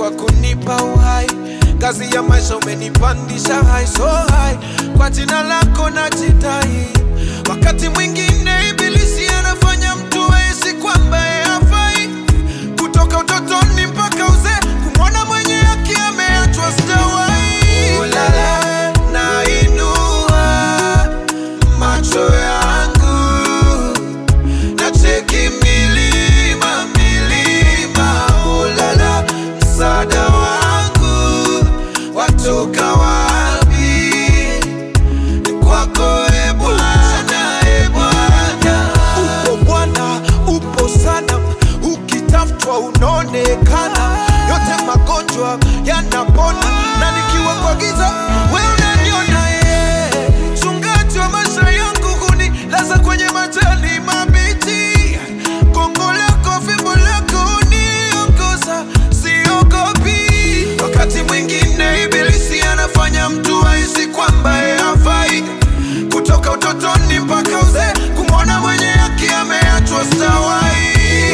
kwa kunipa uhai. Ngazi ya maisha umenipandisha high so high, kwa jina lako najidai. Wakati mwingine ibilisi anafanya mtu ahisi kwamba yeye hafai, kutoka utotoni mpaka uzee, kumwona mwenye haki ameachwa sijawahi. Ulala, nainua macho yangu nacheki milima milima, ulala, msaada wangu watoka wapi? Ni kwako e Bwana, e Bwana. Upo Bwana, upo sana, ukitafutwa unaonekana, yote magonjwa yanapona, na nikiwa kwa giza wewe unaniona yeye mchungaji wa maisha yangu hunilaza kwenye majani mabichi. Gongo lako, fimbo lako huniongoza, siogopi. Wakati mwingine ibilisi anafanya mtu ahisi kwamba yeye hafai, kutoka utotoni mpaka uzee, kumwona mwenye haki ameachwa stawai.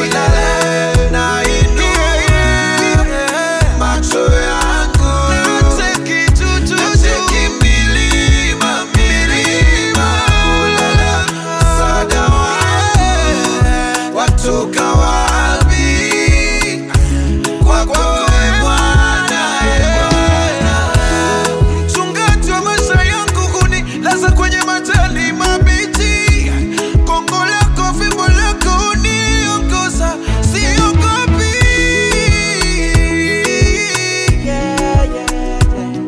Macho yangu nacheki milima milima, ulala, msaada wangu watoka wapi? Kwako e Bwana, e Bwana. Mchungaji wa maisha yangu hunilaza kwenye majani mabichi. Gongo lako, fimbo lako huniongoza, siogopi. Yeah, yeah, yeah.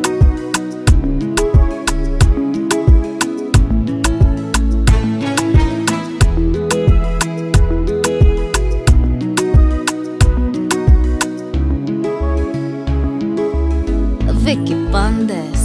Vicky Bandes.